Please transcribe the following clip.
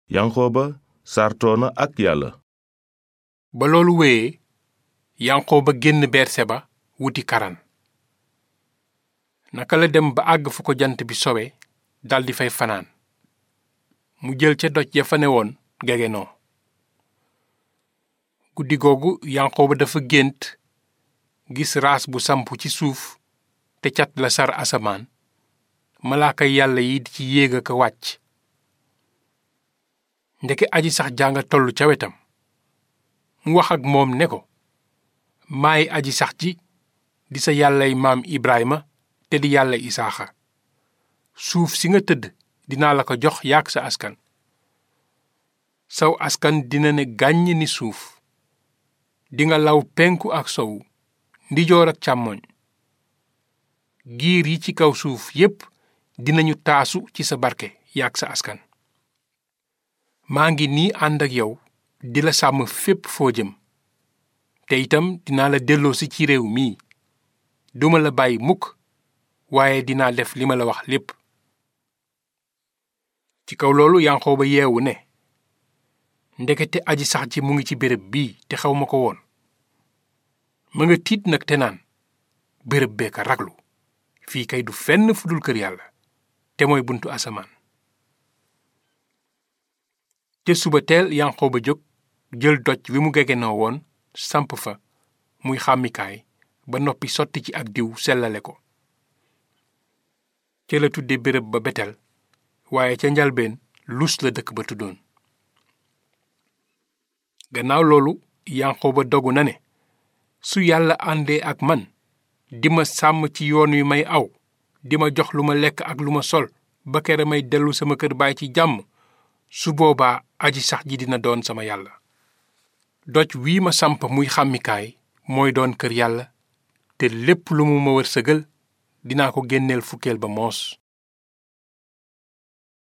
yanqooba sartoona ak yàlla ba loolu wéyee yanqooba génn berseba wuti karan naka la dem ba àgg fu ko jant bi sowe daldi fay fanaan mu jël ca doj ya fa ne woon gegenoo guddi googu yanqooba dafa gént gis raas bu samp ci suuf te cat la sar asamaan malaaka yàlla yi di ci yéeg ak a wàcc ndeke aji sax jànga tollu ca wetam mu wax ak moom ne ko maay aji sax ji di sa yàllay maam Ibrahima te di yàlla Isaaxa suuf si nga tëdd dinaa la ko jox yaak sa askan saw askan dina ne gàññ ni suuf dinga law penku ak sowu ndijoor ak càmmoñ giir yi ci kaw suuf yépp dinañu taasu ci sa barke yaak sa askan maa ngi nii ànd ak yow di la sàmm fépp foo jëm te itam dinaa la delloosi ci réew mii duma la bàyyi mukk waaye dinaa def li ma la wax lépp ci kaw loolu yanqooba yeewu ne ndekete aji sax ji mu ngi ci béréb bii te xaw ma ko woon ma nga tiit nag te naan béréb bee ka raglu fii kay du fenn fu dul kër yàlla te mooy buntu asamaan te suba teel yanqooba jóg jël doj wi mu gegenoo woon samp fa muy xàmmikaay ba noppi sotti ci ak diw sellale ko ca la tudde béréb ba betel waaye ca njalbeen lus la dëkk ba tuddoon gannaaw loolu yanqooba dogu na ne su yàlla àndee ak man di ma sàmm ci yoon wi may aw di ma jox lu ma lekk ak lu ma sol ba kere may dellu sama kër baay ci jàmm su boobaa aji sax ji dina doon sama yàlla doj wii ma samp muy xàmmikaay mooy doon kër yàlla te lépp lu mu ma wërsëgal dinaa ko génneel fukkeel ba moos